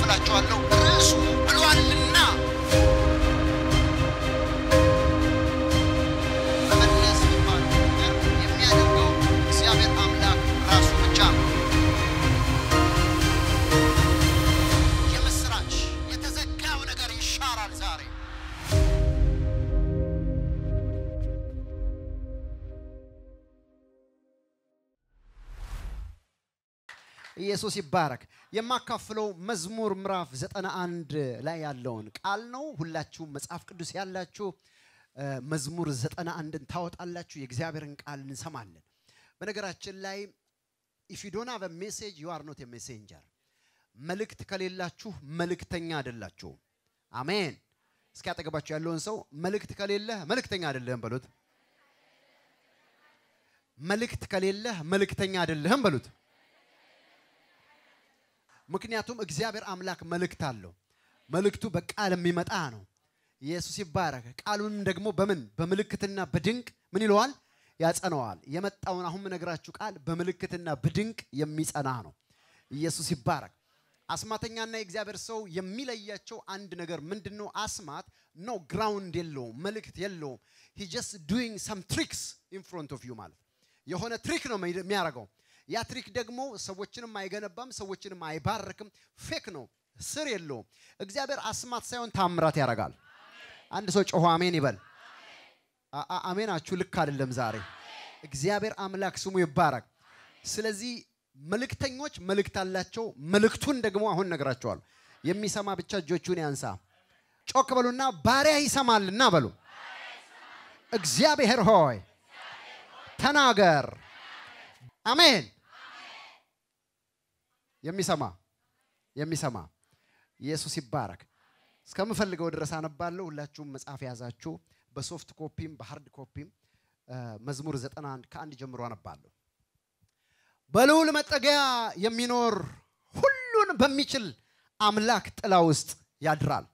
አካፍላችኋለሁ። ርዕሱ ብሏልና መመለስ የሚባለው ነገር የሚያደርገው እግዚአብሔር አምላክ ራሱ ብቻ ነው። የምስራች የተዘጋው ነገር ይሻራል ዛሬ። ኢየሱስ ይባረክ። የማካፍለው መዝሙር ምዕራፍ ዘጠና አንድ ላይ ያለውን ቃል ነው። ሁላችሁም መጽሐፍ ቅዱስ ያላችሁ እ፣ መዝሙር ዘጠና አንድን ታወጣላችሁ። የእግዚአብሔርን ቃል እንሰማለን። በነገራችን ላይ ኢፍ ዩ ዶንት ሃቭ አ ሜሴጅ ዩ አር ኖት ኤ ሜሴንጀር። መልእክት ከሌላችሁ መልእክተኛ አይደላችሁም። አሜን። እስኪ አጠገባችሁ ያለውን ሰው መልእክት ከሌለህ መልእክተኛ አይደለህም በሉት። መልእክት ከሌለህ መልእክተኛ አይደለህም በሉት። ምክንያቱም እግዚአብሔር አምላክ መልእክት አለው። መልእክቱ በቃል የሚመጣ ነው። ኢየሱስ ይባረክ። ቃሉንም ደግሞ በምን በምልክትና በድንቅ ምን ይለዋል? ያጸነዋል። የመጣውን አሁን የምነግራችሁ ቃል በምልክትና በድንቅ የሚጸና ነው። ኢየሱስ ይባረክ። አስማተኛና የእግዚአብሔር ሰው የሚለያቸው አንድ ነገር ምንድን ነው? አስማት ኖ ግራውንድ የለውም፣ መልእክት የለውም። ሂ ጀስት ዱይንግ ሰም ትሪክስ ኢን ፍሮንት ኦፍ ዩ ማለት የሆነ ትሪክ ነው የሚያደርገው። ያ ትሪክ ደግሞ ሰዎችንም አይገነባም፣ ሰዎችንም አይባርክም። ፌክ ነው፣ ስር የለውም። እግዚአብሔር አስማት ሳይሆን ታምራት ያደርጋል። አንድ ሰው ጮሆ አሜን ይበል። አ- አ- አሜናችሁ ልክ አይደለም ዛሬ። እግዚአብሔር አምላክ ስሙ ይባረክ። ስለዚህ መልእክተኞች መልእክት አላቸው። መልእክቱን ደግሞ አሁን ነግራቸዋል። የሚሰማ ብቻ እጆቹን ያንሳ። ጮክ በሉና ባሪያ ይሰማልና በሉ። እግዚአብሔር ሆይ ተናገር። አሜን። የሚሰማ የሚሰማ ኢየሱስ ይባረክ። እስከምፈልገው ድረስ አነባለሁ። ሁላችሁም መጽሐፍ የያዛችሁ በሶፍት ኮፒም በሃርድ ኮፒም እ፣ መዝሙር 91 ከአንድ ጀምሮ አነባለሁ። በልዑል መጠጊያ የሚኖር ሁሉን በሚችል አምላክ ጥላ ውስጥ ያድራል።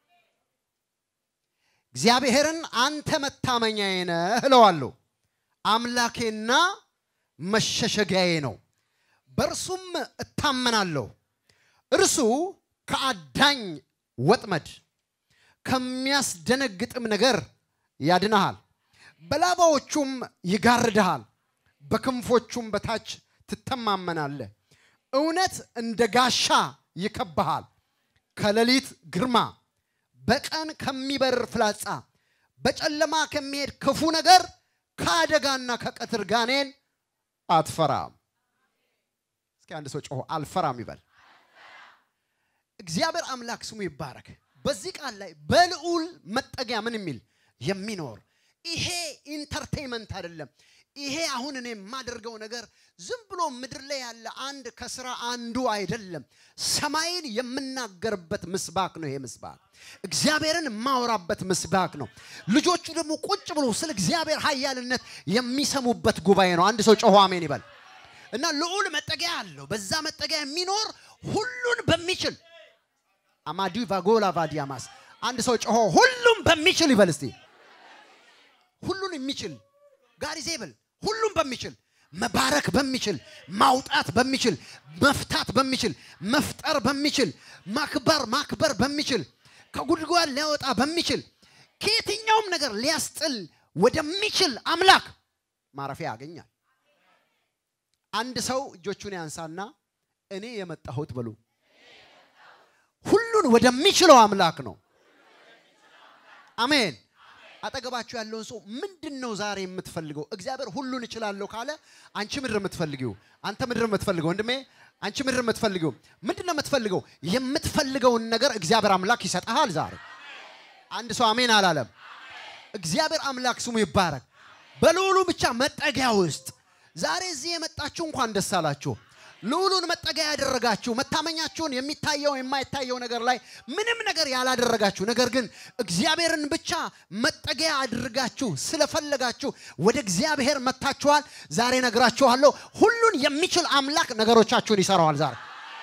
እግዚአብሔርን አንተ መታመኛዬ ነህ እለዋለሁ። አምላኬና መሸሸጊያዬ ነው፣ በእርሱም እታመናለሁ። እርሱ ከአዳኝ ወጥመድ ከሚያስደነግጥም ነገር ያድንሃል። በላባዎቹም ይጋርድሃል፣ በክንፎቹም በታች ትተማመናለህ። እውነት እንደ ጋሻ ይከብሃል። ከሌሊት ግርማ፣ በቀን ከሚበር ፍላጻ፣ በጨለማ ከሚሄድ ክፉ ነገር፣ ከአደጋና ከቀትር ጋኔን አትፈራም። እስኪ አንድ ሰው ጮሆ አልፈራም ይበል። እግዚአብሔር አምላክ ስሙ ይባረክ። በዚህ ቃል ላይ በልዑል መጠጊያ ምን የሚል የሚኖር ይሄ ኢንተርቴይንመንት አይደለም። ይሄ አሁን እኔ የማደርገው ነገር ዝም ብሎ ምድር ላይ ያለ አንድ ከስራ አንዱ አይደለም። ሰማይን የምናገርበት ምስባክ ነው። ይሄ ምስባክ እግዚአብሔርን የማወራበት ምስባክ ነው። ልጆቹ ደግሞ ቁጭ ብሎ ስለ እግዚአብሔር ኃያልነት የሚሰሙበት ጉባኤ ነው። አንድ ሰው ጮሆ አሜን ይበል እና ልዑል መጠጊያ አለው። በዛ መጠጊያ የሚኖር ሁሉን በሚችል አማዲ ቫጎላ ቫዲያማስ አንድ ሰው ጮሆ ሁሉም በሚችል ይበል እስቲ ሁሉን የሚችል ጋር ይዘብል ሁሉም በሚችል መባረክ በሚችል ማውጣት በሚችል መፍታት በሚችል መፍጠር በሚችል ማክበር ማክበር በሚችል ከጉድጓድ ሊያወጣ በሚችል ከየትኛውም ነገር ሊያስጥል ወደሚችል አምላክ ማረፊያ ያገኛል። አንድ ሰው እጆቹን ያንሳና እኔ የመጣሁት በሉ ሁሉን ወደሚችለው አምላክ ነው። አሜን። አጠገባችሁ ያለውን ሰው ምንድን ነው ዛሬ የምትፈልገው? እግዚአብሔር ሁሉን እችላለሁ ካለ አንቺ ምድር የምትፈልጊው፣ አንተ ምድር የምትፈልገው፣ ወንድሜ አንቺ ምድር የምትፈልጊው ምንድን ነው የምትፈልገው? የምትፈልገውን ነገር እግዚአብሔር አምላክ ይሰጥሃል ዛሬ። አንድ ሰው አሜን አላለም። እግዚአብሔር አምላክ ስሙ ይባረክ። በልዑሉ ብቻ መጠጊያ ውስጥ ዛሬ እዚህ የመጣችሁ እንኳን ደስ አላችሁ። ልዑሉን መጠጊያ ያደረጋችሁ መታመኛችሁን የሚታየው የማይታየው ነገር ላይ ምንም ነገር ያላደረጋችሁ ነገር ግን እግዚአብሔርን ብቻ መጠጊያ አድርጋችሁ ስለፈለጋችሁ ወደ እግዚአብሔር መጥታችኋል። ዛሬ ነግራችኋለሁ፣ ሁሉን የሚችል አምላክ ነገሮቻችሁን ይሰራዋል። ዛሬ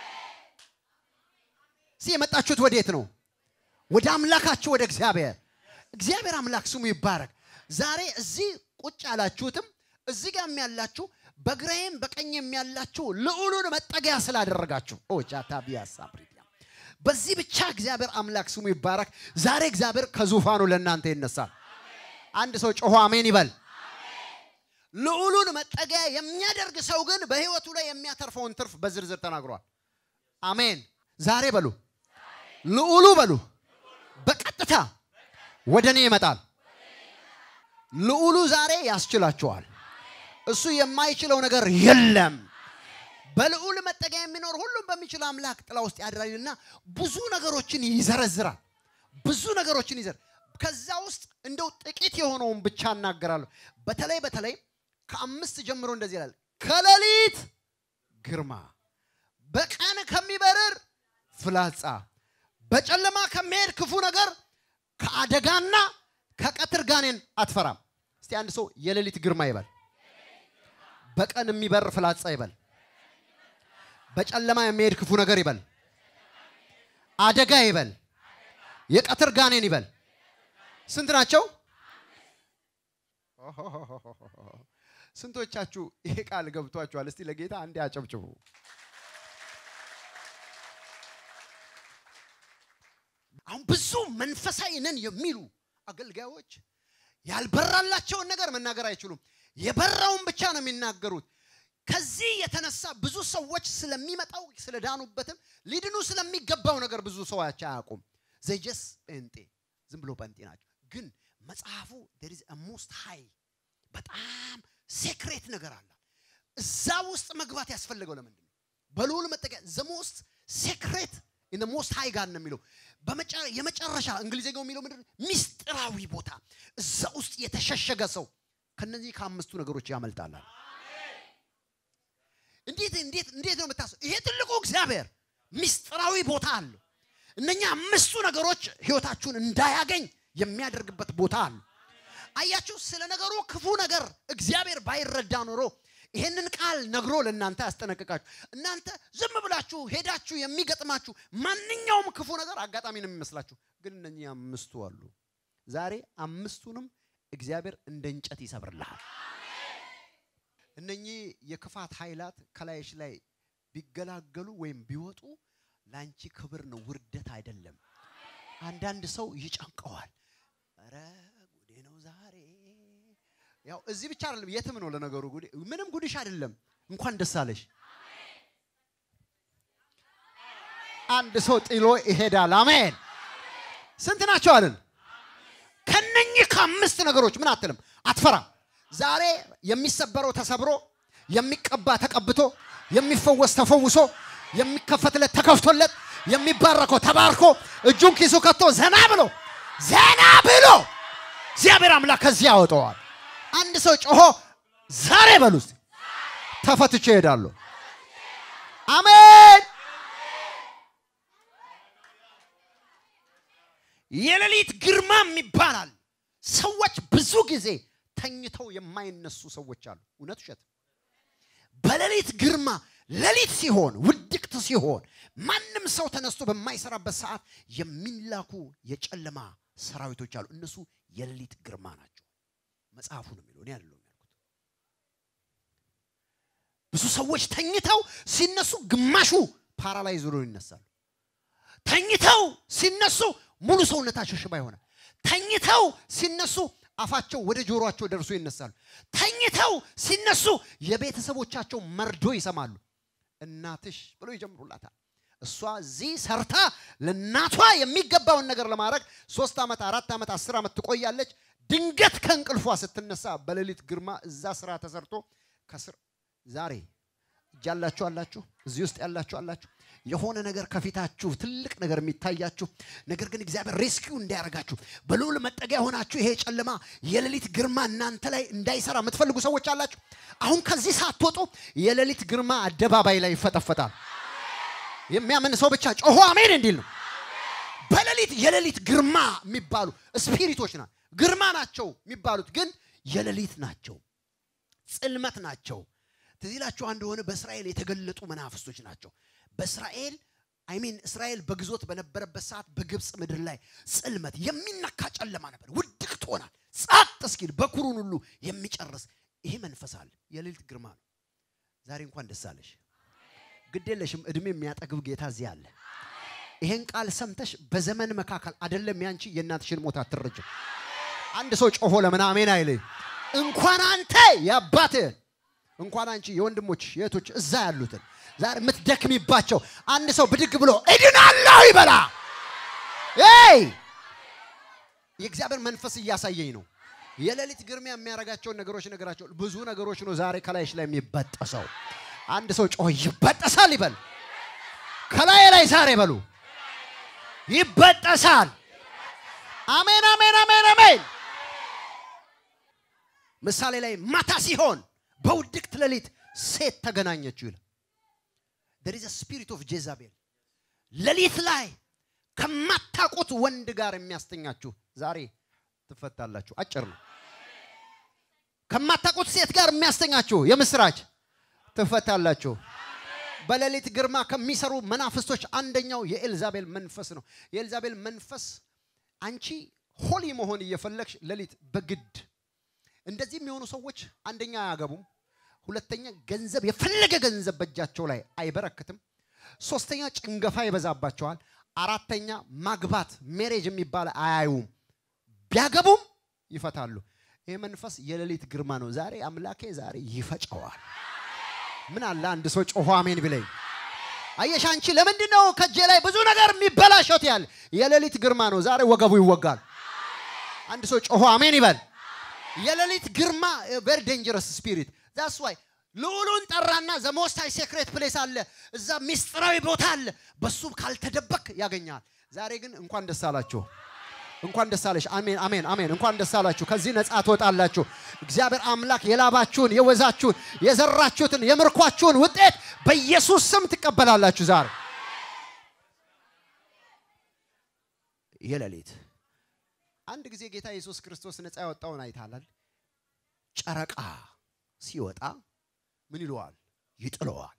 ሲ የመጣችሁት ወዴት ነው? ወደ አምላካችሁ ወደ እግዚአብሔር። እግዚአብሔር አምላክ ስሙ ይባረክ። ዛሬ እዚህ ቁጭ ያላችሁትም እዚህ ጋርም ያላችሁ በግራዬም በቀኝም ያላችሁ ልዑሉን መጠጊያ ስላደረጋችሁ ኦ ጃታ ቢያሳ ፕሪዲያ በዚህ ብቻ እግዚአብሔር አምላክ ስሙ ይባረክ። ዛሬ እግዚአብሔር ከዙፋኑ ለእናንተ ይነሳል። አንድ ሰው ጮሆ አሜን ይበል። ልዑሉን መጠጊያ የሚያደርግ ሰው ግን በህይወቱ ላይ የሚያተርፈውን ትርፍ በዝርዝር ተናግሯል። አሜን። ዛሬ በሉ ልዑሉ በሉ በቀጥታ ወደ እኔ ይመጣል። ልዑሉ ዛሬ ያስችላችኋል። እሱ የማይችለው ነገር የለም። በልዑል መጠጊያ የሚኖር ሁሉም በሚችል አምላክ ጥላ ውስጥ ያድራልና ብዙ ነገሮችን ይዘረዝራል። ብዙ ነገሮችን ይዘር ከዛ ውስጥ እንደው ጥቂት የሆነውን ብቻ እናገራለሁ። በተለይ በተለይ ከአምስት ጀምሮ እንደዚህ ይላል፣ ከሌሊት ግርማ፣ በቀን ከሚበርር ፍላጻ፣ በጨለማ ከሚሄድ ክፉ ነገር፣ ከአደጋና ከቀትር ጋኔን አትፈራም። እስቲ አንድ ሰው የሌሊት ግርማ ይበል፣ በቀን የሚበር ፍላጻ ይበል፣ በጨለማ የሚሄድ ክፉ ነገር ይበል፣ አደጋ ይበል፣ የቀትር ጋኔን ይበል። ስንት ናቸው? ስንቶቻችሁ ይሄ ቃል ገብቷችኋል? እስቲ ለጌታ አንዴ አጨብጭቡ። አሁን ብዙ መንፈሳዊ ነን የሚሉ አገልጋዮች ያልበራላቸውን ነገር መናገር አይችሉም። የበራውን ብቻ ነው የሚናገሩት። ከዚህ የተነሳ ብዙ ሰዎች ስለሚመጣው ስለዳኑበትም ሊድኑ ስለሚገባው ነገር ብዙ ሰዎች አያውቁም። ዘጀስ ጴንጤ ዝም ብሎ ጴንጤ ናቸው። ግን መጽሐፉ there is a most high በጣም ሴክሬት ነገር አለ። እዛ ውስጥ መግባት ያስፈለገው ለምንድን ነው? በልዑል መጠጊያ the most secret in the most high ጋር ነው የሚለው የመጨረሻ እንግሊዝኛው የሚለው ምንድን ነው? ሚስጥራዊ ቦታ እዛ ውስጥ የተሸሸገ ሰው ከነዚህ ከአምስቱ ነገሮች ያመልጣል። እንዴት እንዴት እንዴት ነው የምታስበው? ይሄ ትልቁ እግዚአብሔር ሚስጥራዊ ቦታ አለው። እነኛ አምስቱ ነገሮች ህይወታችሁን እንዳያገኝ የሚያደርግበት ቦታ አለ። አያችሁ፣ ስለ ነገሩ ክፉ ነገር እግዚአብሔር ባይረዳ ኖሮ ይሄንን ቃል ነግሮ ለእናንተ ያስጠነቅቃችሁ። እናንተ ዝም ብላችሁ ሄዳችሁ የሚገጥማችሁ ማንኛውም ክፉ ነገር አጋጣሚ ነው የሚመስላችሁ። ግን እነኚህ አምስቱ አሉ። ዛሬ አምስቱንም እግዚአብሔር እንደ እንጨት ይሰብርልሃል። እነኚህ የክፋት ኃይላት ከላይሽ ላይ ቢገላገሉ ወይም ቢወጡ ለአንቺ ክብር ነው፣ ውርደት አይደለም። አንዳንድ ሰው ይጨንቀዋል። ኧረ ጉዴ ነው ዛሬ። ያው እዚህ ብቻ አይደለም፣ የትም ነው ለነገሩ ጉዴ። ምንም ጉድሽ አይደለም። እንኳን ደስ አለሽ። አንድ ሰው ጥሎ ይሄዳል። አሜን። ስንት ናቸው አለን? ከነኚህ ከአምስት ነገሮች ምን አትልም፣ አትፈራም። ዛሬ የሚሰበረው ተሰብሮ፣ የሚቀባ ተቀብቶ፣ የሚፈወስ ተፈውሶ፣ የሚከፈትለት ተከፍቶለት፣ የሚባረከው ተባርኮ፣ እጁን ኪሱ ከቶ ዘና ብሎ ዘና ብሎ እግዚአብሔር አምላክ ከዚህ ያወጣዋል። አንድ ሰው ጮሆ ዛሬ በሉ እስቲ ተፈትቼ እሄዳለሁ። አሜን። የሌሊት ግርማም ይባላል። ሰዎች ብዙ ጊዜ ተኝተው የማይነሱ ሰዎች አሉ። እውነት ውሸት? በሌሊት ግርማ ሌሊት ሲሆን ውድቅት ሲሆን ማንም ሰው ተነስቶ በማይሰራበት ሰዓት የሚላኩ የጨለማ ሰራዊቶች አሉ። እነሱ የሌሊት ግርማ ናቸው። መጽሐፉ ነው የሚለው፣ እኔ አይደለሁም ያልኩት። ብዙ ሰዎች ተኝተው ሲነሱ ግማሹ ፓራላይዝ ሆነው ይነሳሉ። ተኝተው ሲነሱ ሙሉ ሰውነታቸው ሽባ ይሆናል። ተኝተው ሲነሱ አፋቸው ወደ ጆሮአቸው ደርሶ ይነሳሉ። ተኝተው ሲነሱ የቤተሰቦቻቸው መርዶ ይሰማሉ። እናትሽ ብሎ ይጀምሩላታል። እሷ እዚህ ሰርታ ለእናቷ የሚገባውን ነገር ለማድረግ ሶስት ዓመት አራት ዓመት አስር ዓመት ትቆያለች። ድንገት ከእንቅልፏ ስትነሳ በሌሊት ግርማ እዛ ስራ ተሰርቶ ከስር ዛሬ እጅ ያላችሁ አላችሁ፣ እዚህ ውስጥ ያላችሁ አላችሁ። የሆነ ነገር ከፊታችሁ ትልቅ ነገር የሚታያችሁ ነገር ግን እግዚአብሔር ሬስኪው እንዳያደርጋችሁ በልዑል መጠጊያ ሆናችሁ ይሄ ጨለማ የሌሊት ግርማ እናንተ ላይ እንዳይሰራ የምትፈልጉ ሰዎች አላችሁ። አሁን ከዚህ ሳትወጡ የሌሊት ግርማ አደባባይ ላይ ይፈጠፈጣል። የሚያምን ሰው ብቻ ጮሆ አሜን እንዲል ነው። በሌሊት የሌሊት ግርማ የሚባሉ ስፒሪቶች ና ግርማ ናቸው የሚባሉት ግን የሌሊት ናቸው፣ ጽልመት ናቸው። ትዝ ይላችሁ እንደሆነ በእስራኤል የተገለጡ መናፍስቶች ናቸው። በእስራኤል አይሚን እስራኤል በግዞት በነበረበት ሰዓት በግብፅ ምድር ላይ ጽልመት የሚነካ ጨለማ ነበር። ውድቅ ትሆናል ጸጥ እስኪል በኩሩን ሁሉ የሚጨርስ ይሄ መንፈስ አለ። የሌሊት ግርማ ነው። ዛሬ እንኳን ደስ አለሽ። ግድ የለሽም። እድሜ የሚያጠግብ ጌታ እዚህ አለ። ይሄን ቃል ሰምተሽ በዘመን መካከል አይደለም ያንቺ የእናትሽን ሞት አትረጅም። አንድ ሰው ጮሆ ለምን አሜን አይልኝ? እንኳን አንተ የአባትህን እንኳን አንቺ የወንድሞች የእህቶች እዛ ያሉትን ዛሬ የምትደክሚባቸው አንድ ሰው ብድግ ብሎ እድናለሁ ይበላ። ይ የእግዚአብሔር መንፈስ እያሳየኝ ነው። የሌሊት ግርሚያ የሚያደርጋቸውን ነገሮች ነገራቸው። ብዙ ነገሮች ነው ዛሬ ከላይሽ ላይ የሚበጠሰው። አንድ ሰው ጮህ ይበጠሳል ይበል። ከላይ ላይ ዛሬ በሉ ይበጠሳል። አሜን፣ አሜን፣ አሜን፣ አሜን። ምሳሌ ላይ ማታ ሲሆን በውድቅት ሌሊት ሴት ተገናኘችው ይላል። there is a spirit of ጄዛቤል ሌሊት ላይ ከማታውቁት ወንድ ጋር የሚያስተኛችሁ ዛሬ ትፈታላችሁ። አጭር ነው። ከማታውቁት ሴት ጋር የሚያስተኛችሁ የምስራች ትፈታላችሁ። በሌሊት ግርማ ከሚሰሩ መናፍስቶች አንደኛው የኤልዛቤል መንፈስ ነው። የኤልዛቤል መንፈስ አንቺ ሆሊ መሆን እየፈለግሽ ሌሊት በግድ እንደዚህ የሚሆኑ ሰዎች አንደኛ አያገቡም፣ ሁለተኛ ገንዘብ የፈለገ ገንዘብ በእጃቸው ላይ አይበረክትም፣ ሶስተኛ ጭንገፋ ይበዛባቸዋል፣ አራተኛ ማግባት ሜሬጅ የሚባል አያዩም፣ ቢያገቡም ይፈታሉ። ይህ መንፈስ የሌሊት ግርማ ነው። ዛሬ አምላኬ ዛሬ ይፈጨዋል። ምን አለ አንድ ሰው ጮሆ አሜን ቢለኝ። አየሽ አንቺ ለምንድን ነው ከእጄ ላይ ብዙ ነገር የሚበላሸት ያለ የሌሊት ግርማ ነው። ዛሬ ወገቡ ይወጋል። አንድ ሰው ጮሆ አሜን ይበል። የሌሊት ግርማ ቨሪ ዴንጀረስ ስፒሪት ዛስ ዋይ ልዑሉን ጠራና ዘሞስታይ ሴክሬት ፕሌስ አለ፣ እዛ ሚስጥራዊ ቦታ አለ። በሱ ካልተደበክ ያገኛል። ዛሬ ግን እንኳን ደስ አላችሁ፣ እንኳን ደስ አለሽ። አሜን አሜን አሜን። እንኳን ደስ አላችሁ። ከዚህ ነፃ ትወጣላችሁ። እግዚአብሔር አምላክ የላባችሁን የወዛችሁን የዘራችሁትን የምርኳችሁን ውጤት በኢየሱስ ስም ትቀበላላችሁ። ዛሬ የሌሊት አንድ ጊዜ ጌታ ኢየሱስ ክርስቶስ ነፃ ያወጣውን አይታላል። ጨረቃ ሲወጣ ምን ይለዋል? ይጥለዋል።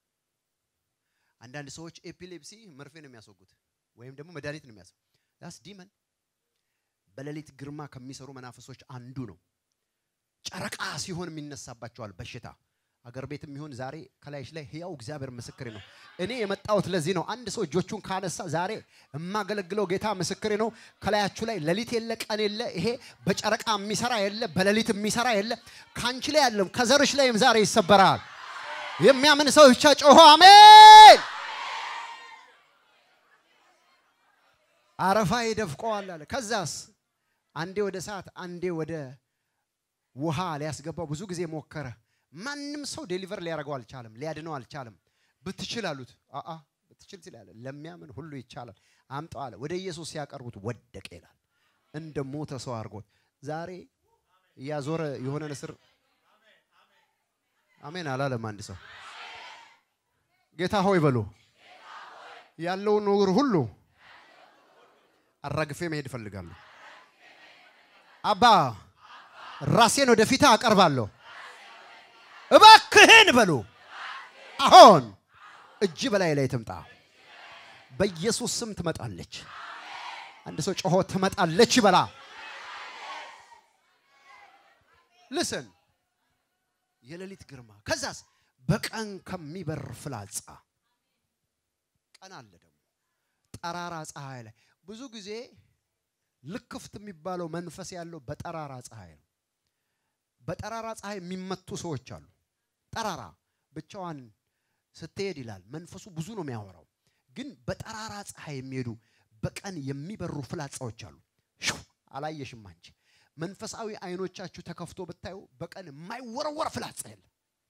አንዳንድ ሰዎች ኤፒሌፕሲ መርፌ ነው የሚያስወጉት ወይም ደግሞ መድኃኒት ነው የሚያስወጉት። ዳስ ዲመን በሌሊት ግርማ ከሚሰሩ መናፈሶች አንዱ ነው። ጨረቃ ሲሆን የሚነሳባቸዋል በሽታ አገር ቤት የሚሆን ዛሬ ከላይሽ ላይ ህያው እግዚአብሔር ምስክሬ ነው። እኔ የመጣሁት ለዚህ ነው። አንድ ሰው እጆቹን ካነሳ ዛሬ የማገለግለው ጌታ ምስክሬ ነው። ከላያችሁ ላይ ሌሊት የለ ቀን የለ፣ ይሄ በጨረቃ የሚሰራ የለ፣ በሌሊት የሚሰራ የለ። ከአንቺ ላይ ያለም ከዘርሽ ላይም ዛሬ ይሰበራል። የሚያምን ሰው ብቻ ጮሆ አሜን። አረፋ ይደፍቀዋል አለ። ከዛስ አንዴ ወደ እሳት አንዴ ወደ ውሃ ሊያስገባው ብዙ ጊዜ ሞከረ። ማንም ሰው ዴሊቨር ሊያደርገው አልቻለም፣ ሊያድነው አልቻለም። ብትችል አሉት። አአ ብትችል ትላለ፣ ለሚያምን ሁሉ ይቻላል። አምጣው አለ። ወደ ኢየሱስ ሲያቀርቡት ወደቀ ይላል። እንደ ሞተ ሰው አድርጎት ዛሬ እያዞረ የሆነ ንስር አሜን አላለም። አንድ ሰው ጌታ ሆይ በሉ ያለውን ነገር ሁሉ አራግፌ መሄድ እፈልጋለሁ። አባ ራሴን ወደፊት አቀርባለሁ። እባክህን በሉ አሁን እጅ በላይ ላይ ትምጣ። በኢየሱስ ስም ትመጣለች። አንድ ሰው ጮሆ ትመጣለች ይበላ። ልስን የሌሊት ግርማ ከዛስ በቀን ከሚበር ፍላጻ ቀን አለ ደግሞ ጠራራ ፀሐይ ላይ ብዙ ጊዜ ልክፍት የሚባለው መንፈስ ያለው በጠራራ ፀሐይ ነው። በጠራራ ፀሐይ የሚመቱ ሰዎች አሉ። ጠራራ ብቻዋን ስትሄድ ይላል መንፈሱ ብዙ ነው የሚያወራው። ግን በጠራራ ፀሐይ የሚሄዱ በቀን የሚበሩ ፍላጻዎች አሉ። ሽው አላየሽም አንቺ መንፈሳዊ አይኖቻችሁ ተከፍቶ ብታዩ በቀን የማይወረወር ፍላጻ የለም።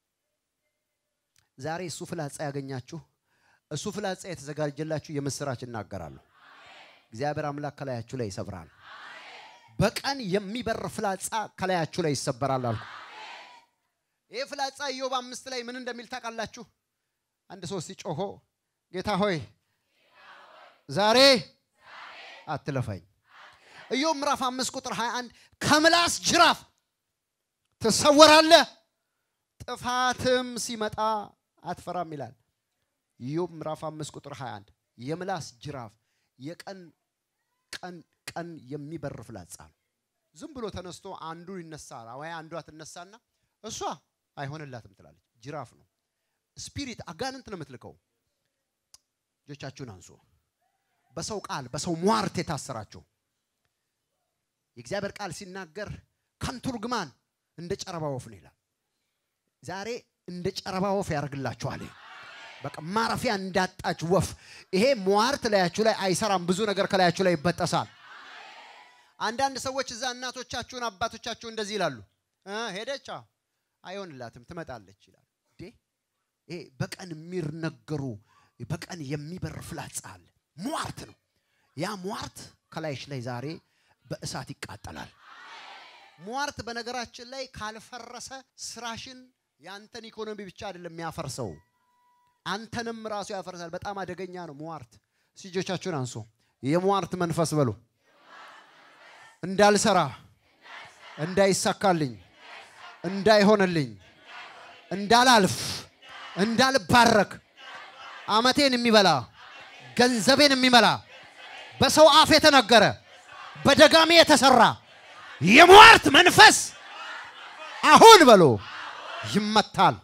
ዛሬ እሱ ፍላጻ ያገኛችሁ እሱ ፍላጻ የተዘጋጀላችሁ የምስራች እናገራለሁ። እግዚአብሔር አምላክ ከላያችሁ ላይ ይሰብራል። በቀን የሚበር ፍላጻ ከላያችሁ ላይ ይሰበራል አልኩ። ይህ ፍላጻ ኢዮብ አምስት ላይ ምን እንደሚል ታውቃላችሁ? አንድ ሰው ሲጮሆ ጌታ ሆይ ዛሬ አትለፈኝ። ኢዮብ ምዕራፍ አምስት ቁጥር 21 ከምላስ ጅራፍ ትሰወራለህ፣ ጥፋትም ሲመጣ አትፈራም ይላል። ኢዮብ ምዕራፍ አምስት ቁጥር 21 የምላስ ጅራፍ የቀን ቀን ቀን የሚበር ፍላጻ ነው። ዝም ብሎ ተነስቶ አንዱ ይነሳል ወይ አንዷ ትነሳና እሷ አይሆንላትም ትላለች። ጅራፍ ነው። ስፒሪት አጋንንት ነው የምትልከው። እጆቻችሁን አንሱ። በሰው ቃል በሰው ሟርት የታሰራችሁ የእግዚአብሔር ቃል ሲናገር ከንቱ ርግማን እንደ ጨረባ ወፍ ነው ይላል። ዛሬ እንደ ጨረባ ወፍ ያደርግላችኋል። በቃ ማረፊያ እንዳጣች ወፍ ይሄ ሟርት ላያችሁ ላይ አይሰራም። ብዙ ነገር ከላያችሁ ላይ ይበጠሳል። አንዳንድ ሰዎች እዛ እናቶቻችሁን አባቶቻችሁ እንደዚህ ይላሉ፣ ሄደች አይሆንላትም ትመጣለች ይላሉ። ይሄ በቀን የሚነገሩ በቀን የሚበር ፍላጻ አለ። ሟርት ነው። ያ ሟርት ከላይሽ ላይ ዛሬ በእሳት ይቃጠላል። ሟርት በነገራችን ላይ ካልፈረሰ ስራሽን የአንተን ኢኮኖሚ ብቻ አይደለም የሚያፈርሰው አንተንም ራሱ ያፈርሳል። በጣም አደገኛ ነው ሟርት። እጆቻችሁን አንሱ። የሟርት መንፈስ በሉ እንዳልሰራ፣ እንዳይሳካልኝ፣ እንዳይሆንልኝ፣ እንዳላልፍ፣ እንዳልባረክ አመቴን የሚበላ ገንዘቤን የሚመላ በሰው አፍ የተነገረ በደጋሚ የተሰራ የሟርት መንፈስ አሁን በሎ ይመታል።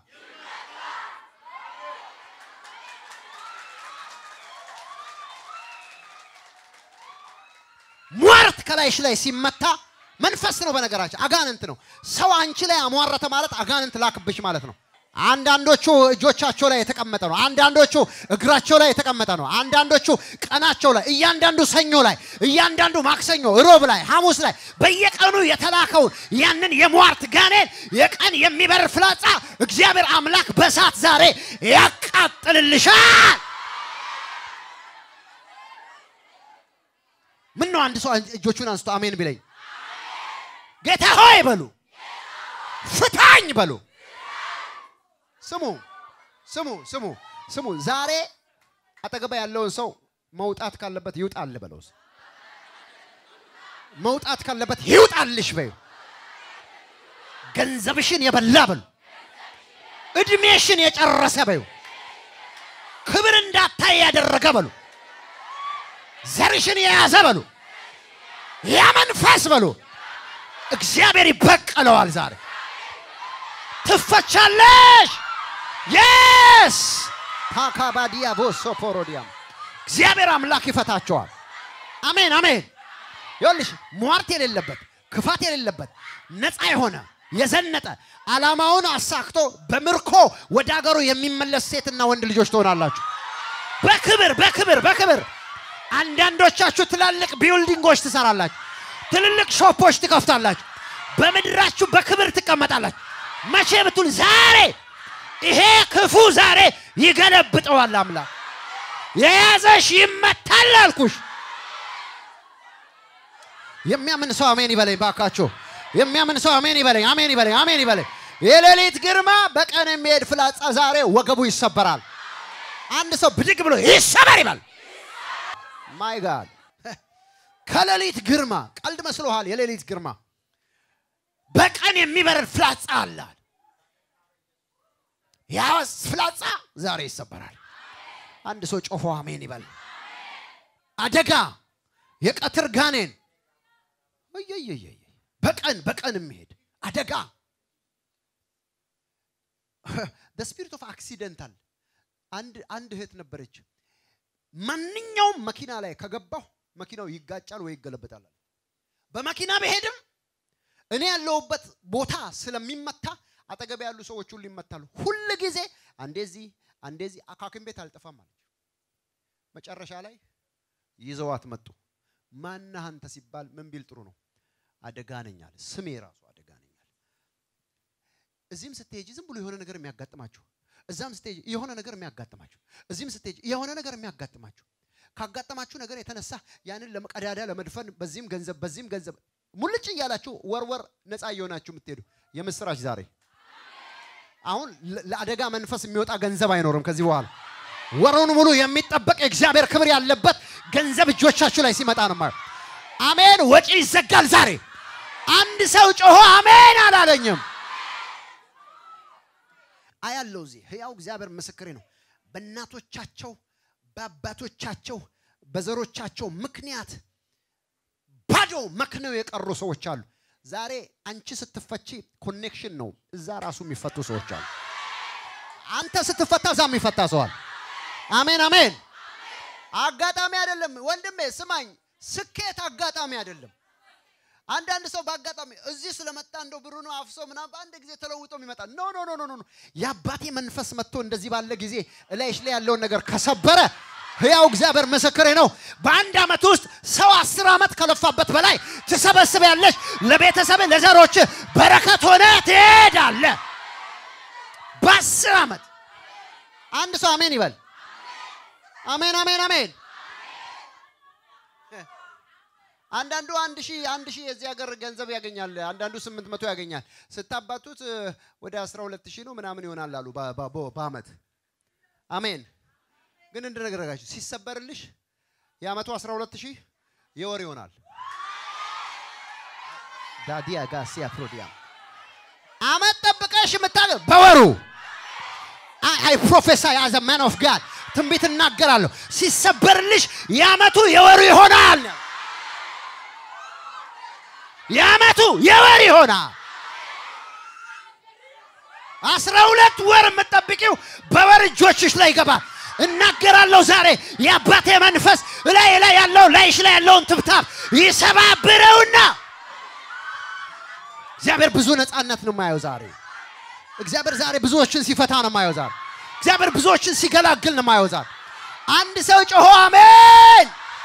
ሟርት ከላይሽ ላይ ሲመታ መንፈስ ነው። በነገራችን አጋንንት ነው። ሰው አንቺ ላይ አሟረተ ማለት አጋንንት ላክብሽ ማለት ነው። አንዳንዶቹ እጆቻቸው ላይ የተቀመጠ ነው። አንዳንዶቹ እግራቸው ላይ የተቀመጠ ነው። አንዳንዶቹ ቀናቸው ላይ፣ እያንዳንዱ ሰኞ ላይ፣ እያንዳንዱ ማክሰኞ፣ ሮብ ላይ፣ ሐሙስ ላይ በየቀኑ የተላከውን ያንን የሟርት ጋኔን የቀን የሚበር ፍላጻ እግዚአብሔር አምላክ በእሳት ዛሬ ያቃጥልልሻል። ምን ነው አንድ ሰው እጆቹን አንስቶ አሜን ቢለኝ፣ ጌታ ሆይ በሉ፣ ፍታኝ በሉ። ስሙ ስሙ ስሙ ስሙ። ዛሬ አጠገባ ያለውን ሰው መውጣት ካለበት ይውጣል በለው። መውጣት ካለበት ይውጣልሽ በዩ። ገንዘብሽን የበላ በሉ። እድሜሽን የጨረሰ በዩ። ክብር እንዳታይ ያደረገ በሉ። ዘርሽን የያዘ በሉ። ያ መንፈስ በሉ እግዚአብሔር ይበቀለዋል። ዛሬ ትፈቻለሽ። የስ ታካባዲያ ቦሶ ፖሮዲያም እግዚአብሔር አምላክ ይፈታቸዋል። አሜን አሜን። ይኸውልሽ ሟርት የሌለበት ክፋት የሌለበት ነፃ የሆነ የዘነጠ ዓላማውን አሳክቶ በምርኮ ወደ አገሩ የሚመለስ ሴትና ወንድ ልጆች ትሆናላችሁ። በክብር በክብር በክብር አንዳንዶቻችሁ ትላልቅ ቢልዲንጎች ትሰራላችሁ። ትልልቅ ሾፖች ትከፍታላችሁ። በምድራችሁ በክብር ትቀመጣላችሁ። መቼ ብትል ዛሬ ይሄ ክፉ ዛሬ ይገለብጠዋል። አምላክ የያዘሽ ይመታል አልኩሽ። የሚያምን ሰው አሜን ይበለኝ ባካችሁ። የሚያምን ሰው አሜን ይበለኝ፣ አሜን ይበለኝ፣ አሜን ይበለኝ። የሌሊት ግርማ በቀን የሚሄድ ፍላጻ ዛሬ ወገቡ ይሰበራል። አንድ ሰው ብድግ ብሎ ይሰበር ይበል። ማይ ጋድ ከሌሊት ግርማ ቀልድ መስሎሃል? የሌሊት ግርማ በቀን የሚበረር ፍላጻ አለ። ያ ፍላጻ ዛሬ ይሰበራል። አንድ ሰው ጮፎ አሜን ይበል። አደጋ የቀትር ጋኔን እየየየ በቀን በቀን የሚሄድ አደጋ ስፒሪት ኦፍ አክሲደንታል አንድ አንድ እህት ነበረች። ማንኛውም መኪና ላይ ከገባሁ መኪናው ይጋጫል ወይ ይገለበጣል። በመኪና በሄድም እኔ ያለሁበት ቦታ ስለሚመታ አጠገብ ያሉ ሰዎች ሁሉ ይመታሉ። ሁል ጊዜ አንዴዚህ አንዴዚህ አካክም ቤት አልጠፋም አለች። መጨረሻ ላይ ይዘዋት መጡ። ማነህ አንተ ሲባል ምን ቢል ጥሩ ነው? አደጋ ነኝ አለ። ስሜ ራሱ አደጋ ነኝ አለ። እዚህም ስትሄጂ ዝም ብሎ የሆነ ነገር የሚያጋጥማችሁ፣ እዛም ስትሄጂ የሆነ ነገር የሚያጋጥማችሁ፣ እዚህም ስትሄጂ የሆነ ነገር የሚያጋጥማችሁ ካጋጠማችሁ ነገር የተነሳ ያንን ለመቀዳዳ ለመድፈን በዚህም ገንዘብ በዚህም ገንዘብ ሙልጭ እያላችሁ ወርወር ነፃ እየሆናችሁ የምትሄዱ የምስራች ዛሬ አሁን ለአደጋ መንፈስ የሚወጣ ገንዘብ አይኖርም ከዚህ በኋላ ወሩን ሙሉ የሚጠበቅ የእግዚአብሔር ክብር ያለበት ገንዘብ እጆቻችሁ ላይ ሲመጣ ነው ማለት አሜን ወጪ ይዘጋል ዛሬ አንድ ሰው ጮሆ አሜን አላለኝም አያለው እዚህ ህያው እግዚአብሔር ምስክሬ ነው በእናቶቻቸው በአባቶቻቸው በዘሮቻቸው ምክንያት ባዶ መክነው የቀሩ ሰዎች አሉ ዛሬ አንቺ ስትፈቺ ኮኔክሽን ነው እዛ ራሱ የሚፈቱ ሰዎች አሉ አንተ ስትፈታ እዛ የሚፈታ ሰዋል አሜን አሜን አጋጣሚ አይደለም ወንድሜ፣ ስማኝ፣ ስኬት አጋጣሚ አይደለም። አንዳንድ ሰው በአጋጣሚ እዚህ ስለመጣ እንደው ብሩ ነው አፍሶ ምናምን በአንድ ጊዜ ተለውጦ የሚመጣ ኖ ኖ ኖ ኖ ኖ የአባቴ መንፈስ መጥቶ እንደዚህ ባለ ጊዜ እላይሽ ላይ ያለውን ነገር ከሰበረ ህያው እግዚአብሔር ምስክሬ ነው። በአንድ ዓመት ውስጥ ሰው አስር ዓመት ከለፋበት በላይ ትሰበስቢያለሽ። ለቤተሰብ ለዘሮች በረከት ሆነ ትሄዳለ። በአስር ዓመት አንድ ሰው አሜን ይበል። አሜን አሜን አሜን። አንዳንዱ አንድ ሺህ አንድ ሺህ የዚህ ሀገር ገንዘብ ያገኛል። አንዳንዱ ስምንት መቶ ያገኛል። ስታባቱት ወደ አስራ ሁለት ሺህ ነው ምናምን ይሆናል አሉ በአመት አሜን። ግን እንደነገረጋችሁ ሲሰበርልሽ የአመቱ 12 ሺህ የወር ይሆናል። ዳዲያ ጋሲያ ፕሮዲያ አመት ጠብቀሽ የምታገ በወሩ አይ ፕሮፌሳይ አዘ ማን ኦፍ ጋድ ትንቢት እናገራለሁ። ሲሰበርልሽ የአመቱ የወሩ ይሆናል። የአመቱ የወር ይሆናል። አስራ ሁለት ወር የምትጠብቂው በወር እጆችሽ ላይ ይገባል። እናገራለሁ ዛሬ የአባቴ መንፈስ ላይ ላይ ያለው ላይሽ ላይ ያለውን ትብታብ ይሰባብረውና እግዚአብሔር ብዙ ነፃነት ነው የማየው ዛሬ። እግዚአብሔር ዛሬ ብዙዎችን ሲፈታ ነው የማየው ዛሬ። እግዚአብሔር ብዙዎችን ሲገላግል ነው የማየው ዛሬ። አንድ ሰው ጮሆ አሜን።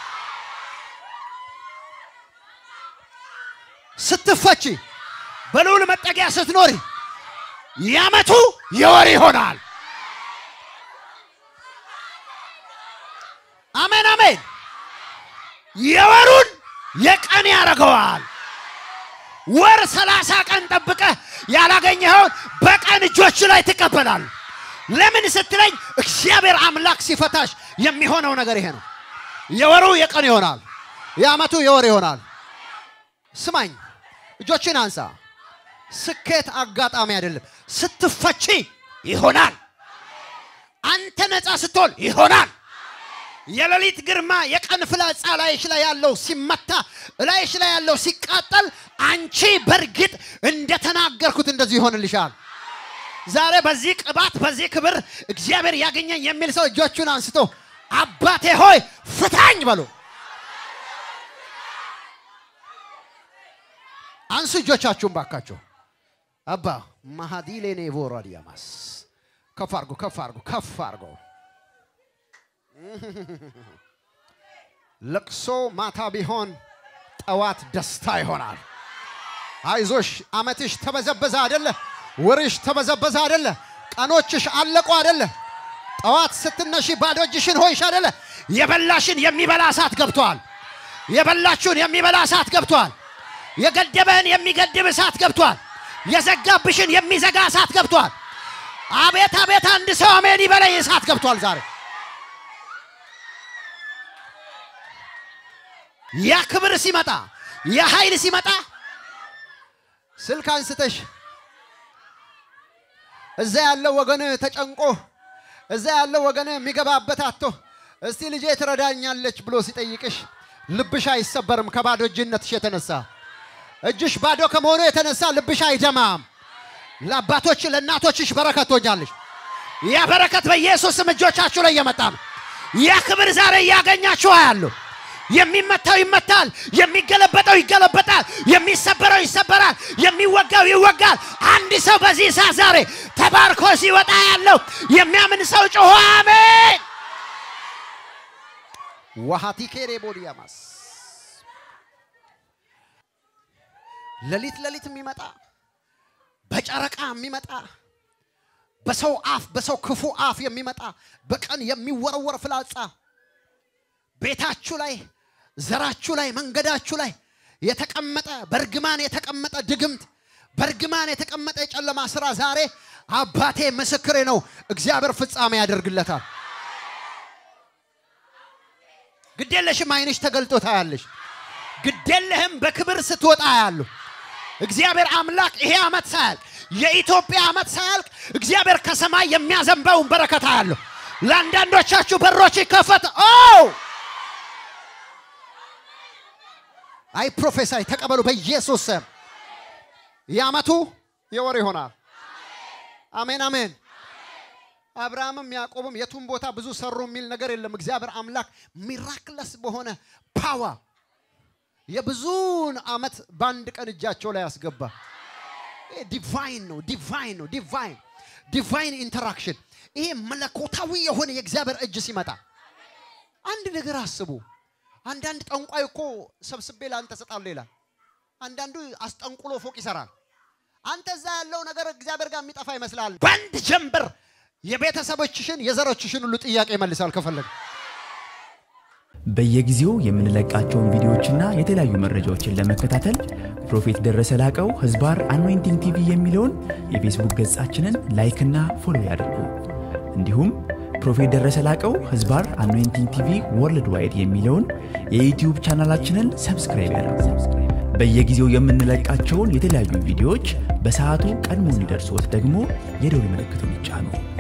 ስትፈቺ በልዑል መጠጊያ ስትኖሪ የዓመቱ የወር ይሆናል። አሜን አሜን። የወሩን የቀን ያደርገዋል። ወር ሰላሳ ቀን ጠብቀህ ያላገኘኸውን በቀን እጆች ላይ ትቀበላል። ለምን ስትለኝ እግዚአብሔር አምላክ ሲፈታሽ የሚሆነው ነገር ይሄ ነው። የወሩ የቀን ይሆናል። የዓመቱ የወር ይሆናል። ስማኝ፣ እጆችን አንሳ። ስኬት አጋጣሚ አይደለም። ስትፈቺ ይሆናል። አንተ ነፃ ስትሆን ይሆናል። የሌሊት ግርማ የቀን ፍላጻ ላይሽ ላይ ያለው ሲመታ ላይሽ ላይ ያለው ሲቃጠል አንቺ በእርግጥ እንደተናገርኩት እንደዚህ ይሆንልሻል። ዛሬ በዚህ ቅባት በዚህ ክብር እግዚአብሔር ያገኘኝ የሚል ሰው እጆቹን አንስቶ አባቴ ሆይ ፍታኝ በሉ። አንሱ እጆቻችሁን ባካችሁ። አባ ማሃዲሌኔ ቮራዲያማስ ከፍ አርጎ ከፍ አርጎ ከፍ አርጎ ለቅሶ ማታ ቢሆን ጠዋት ደስታ ይሆናል። አይዞሽ፣ አመትሽ ተበዘበዘ አደለ? ወርሽ ተበዘበዘ አደለ? ቀኖችሽ አለቁ አደለ? ጠዋት ስትነሺ ባዶ እጅሽን ሆይሽ አደለ? የበላሽን የሚበላ እሳት ገብቷል። የበላችሁን የሚበላ እሳት ገብቷል። የገደበህን የሚገድብ እሳት ገብቷል። የዘጋብሽን የሚዘጋ እሳት ገብቷል። አቤት አቤት! አንድ ሰው አሜን ይበለኝ። እሳት ገብቷል ዛሬ ያ ክብር ሲመጣ ያ ኃይል ሲመጣ ስልክ አንስተሽ እዛ ያለው ወገን ተጨንቆ እዛ ያለው ወገን የሚገባበት አቶ እስቲ ልጄ ትረዳኛለች ብሎ ሲጠይቅሽ ልብሽ አይሰበርም። ከባዶ እጅነትሽ የተነሳ እጅሽ ባዶ ከመሆኑ የተነሳ ልብሽ አይደማም። ለአባቶች ለእናቶችሽ በረከት ትሆኛለሽ። ያ በረከት በኢየሱስም እጆቻችሁ ላይ እየመጣ ነው። ያ ክብር ዛሬ እያገኛችሁ አያለሁ። የሚመታው ይመታል፣ የሚገለበጠው ይገለበጣል፣ የሚሰበረው ይሰበራል፣ የሚወጋው ይወጋል። አንድ ሰው በዚህ ሰዓት ዛሬ ተባርኮ ሲወጣ ያለው የሚያምን ሰው ጮሆ አሜን። ዋሃቲ ኬሬ ቦዲያማስ ሌሊት ሌሊት የሚመጣ በጨረቃ የሚመጣ በሰው አፍ በሰው ክፉ አፍ የሚመጣ በቀን የሚወረወር ፍላጻ ቤታችሁ ላይ ዘራችሁ ላይ መንገዳችሁ ላይ የተቀመጠ በእርግማን የተቀመጠ ድግምት በእርግማን የተቀመጠ የጨለማ ስራ ዛሬ አባቴ ምስክሬ ነው፣ እግዚአብሔር ፍጻሜ ያደርግለታል። ግዴለሽም፣ አይንሽ ተገልጦ ታያለሽ። ግዴለህም፣ በክብር ስትወጣ ያሉ እግዚአብሔር አምላክ ይሄ ዓመት ሳያልቅ የኢትዮጵያ ዓመት ሳያልቅ እግዚአብሔር ከሰማይ የሚያዘንበውን በረከት አያለሁ። ለአንዳንዶቻችሁ በሮች ይከፈት ኦ አይ ፕሮፌሳይ ተቀበሉ በኢየሱስ ስም። የዓመቱ የወር ይሆናል። አሜን አሜን። አብርሃምም ያዕቆብም የቱን ቦታ ብዙ ሰሩ የሚል ነገር የለም። እግዚአብሔር አምላክ ሚራክለስ በሆነ ፓዋ የብዙውን ዓመት በአንድ ቀን እጃቸው ላይ ያስገባ። ዲቫይን ነው፣ ዲቫይን ነው፣ ዲቫይን ዲቫይን ኢንተራክሽን። ይሄ መለኮታዊ የሆነ የእግዚአብሔር እጅ ሲመጣ አንድ ነገር አስቡ። አንዳንድ ጠንቋይ እኮ ሰብስቤ ለአንተ እሰጣለሁ ይላል። አንዳንዱ አስጠንቁሎ ፎቅ ይሰራል። አንተ እዛ ያለው ነገር እግዚአብሔር ጋር የሚጠፋ ይመስላል። በአንድ ጀንበር የቤተሰቦችሽን የዘሮችሽን ሁሉ ጥያቄ ይመልሳል ከፈለግ በየጊዜው የምንለቃቸውን ቪዲዮዎችና የተለያዩ መረጃዎችን ለመከታተል ፕሮፌት ደረሰ ላቀው ህዝባር አኖይንቲንግ ቲቪ የሚለውን የፌስቡክ ገጻችንን ላይክና ፎሎ ያድርጉ። እንዲሁም ፕሮፌት ደረሰ ላቀው ህዝባር አኖይንቲንግ ቲቪ ወርልድ ዋይድ የሚለውን የዩትዩብ ቻናላችንን ሰብስክራይብ ያድርጉ። በየጊዜው የምንለቃቸውን የተለያዩ ቪዲዮዎች በሰዓቱ ቀድሞ እንዲደርሶት ደግሞ የደውል ምልክቱን ይጫኑ።